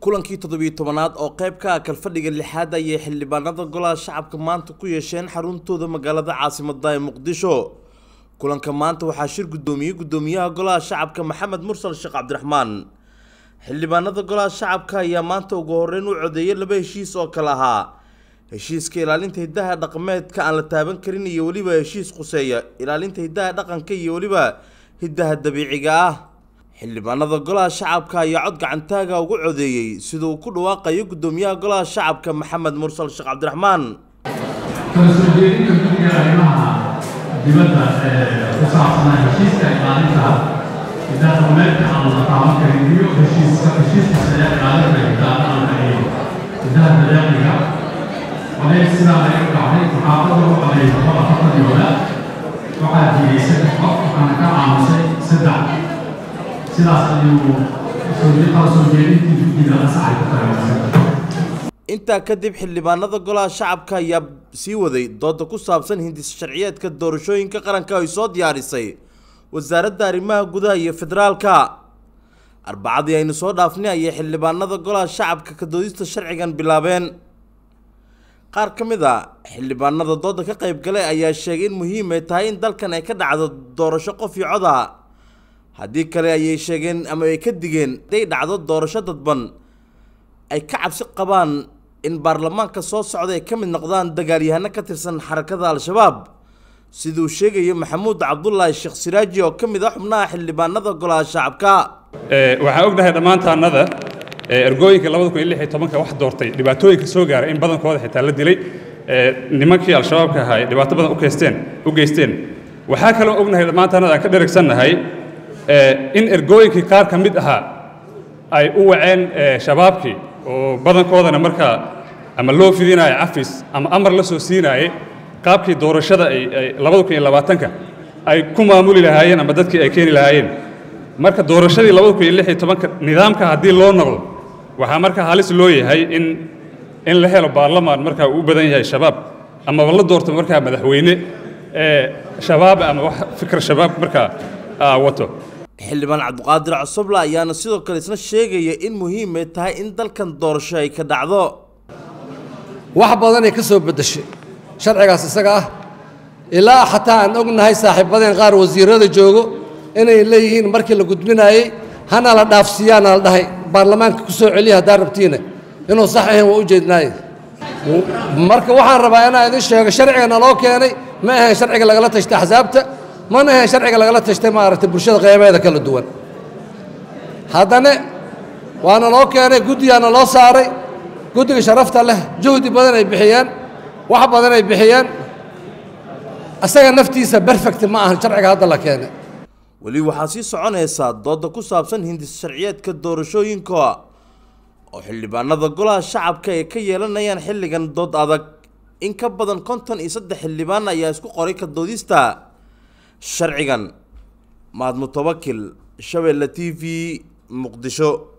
kulankii toddobiyo tobanaad oo qayb ka ah kalfadhiga lixaad ayay xildhibaanada golaha shacabka maanta ku yeesheen xaruntooda magaalada caasimada ee muqdisho kulanka maanta waxaa shir guddoomiyey guddoomiyaha golaha shacabka maxamed mursal sheekh cabdiraxmaan xildhibaanada golaha shacabka ayaa maanta ugu horeyn u codeeyay laba heshiis oo kale ahaa heshiiska ilaalinta hiddaha dhaqameedka aan la taaban karin iyo weliba heshiis khuseeya ilaalinta hiddaha dhaqanka iyo weliba hiddaha dabiiciga ah xildhibaanada golaha shacabka ayaa cod gacantaaga ugu codeeyey sida uu ku dhawaaqayo guddoomiyaha golaha shacabka maxamed mursal sheekh cabdiraxmaan kala soo jeedinta guddiga arrimaha dibadda ee ku saabsanaa heshiiska ilaalinta hiddaha dhaqameedka aan la taaban karin iyo heshiiska heshiiska sare ilaalinta hiddaha dhaqanka iyo hiddaha dabeeciga coday sidaa ay u dhacday muxaafada u coday boqol afartan iyo wadaad waxaa diiday saddex qof waxaana ka aamusay saddex sidaas ayuu kala soo jeedintii guddiga asaxay ku tahay intaa kadib xildhibaanada golaha shacabka ayaa sii waday dooda ku saabsan hindis sharciyeedka doorashooyinka qaranka ay soo diyaarisay wasaaradda arrimaha gudaha iyo federaalka arbacadii aynu soo dhaafnay ayay xildhibaanada golaha shacabka ka doodista sharcigan bilaabeen qaar ka mid a xildhibaanada dooda ka qayb galay ayaa sheegay in muhiim ay tahay in dalkan ay ka dhacdo doorasho qof iyo cod ah haddii kale ayay sheegeen ama ay ka digeen haday dhacdo doorasho dadban ay ka cabsi qabaan in baarlamaanka soo socda ay ka mid noqdaan dagaalyahano ka tirsan xarakada al-shabaab siduu sheegayo maxamuud cabdulaahi sheekh siraaji oo ka mid ah xubnaha xildhibaanada golaha shacabka waxaan ognahay dhammaantaannada ergooyinka labada kun iyo lix iyo tobanka wax doortay dhibaatooyinka soo gaaray in badankooda xitaa la dilay nimankii al-shabaabka ahaa ay dhibaato badan u geysteen u geysteen waxaa kaloo ognahay dhammaantaannada aan ka dheragsannahay in ergooyinkii qaar ka mid ahaa ay u waceen shabaabkii oo badankoodana markaa ama loo fidinaayo cafis ama amar la soo siinaayey qaabkii doorashada ay labada kun iyo labaatanka ay ku maamuli lahaayeen ama dadkii ay keeni lahaayeen marka doorashadii labada kun iyo lix iyo tobanka nidaamka haddii loo noqdo waxaa markaa halis loo yahay in in la helo baarlamaan markaa uu u badan yahay shabaab amaba la doorto markaa madaxweyne shabaab ama wax fikir shabaab markaa wato xildhibaan cabdiqaadir cosoble ayaana sidoo kale isna sheegaya in muhiim ay tahay in dalkan doorasho ay ka dhacdo wax badanay ka soo beddeshay sharcigaas isaga ah ilaa xataa aan ognahay saaxiibadeen qaar wasiirada joogo inay leeyihiin markii la gudbinaayey hana la dhaafsiiyaana la dhahay baarlamaanka ku soo celiya haddaan rabtiina inuu sax ahayn waa u jeednaaye marka waxaan rabaa inaan idin sheego sharciga naloo keenay ma ahayn sharciga lagala tashtay axsaabta mana ahayn sharciga lagala tashtay maaragtay bulshada qeybeeda kala duwan haddana waana loo keenay guddigaana loo saaray guddiga sharafta leh juhdi badan ay bixiyeen wax badan ay bixiyeen isaga naftiisa berfect ma ahan sharciga hadda la keenay weli waxaa sii soconaysaa dooda ku saabsan hindis sharciyeedka doorashooyinka oo xildhibaanada golaha shacabka ay ka yeelanayaan xilligan dood adag in ka badan konton iyo saddex xildhibaan ayaa isku qoray ka doodista sharcigan mahad mutawakil shabeelle t v muqdisho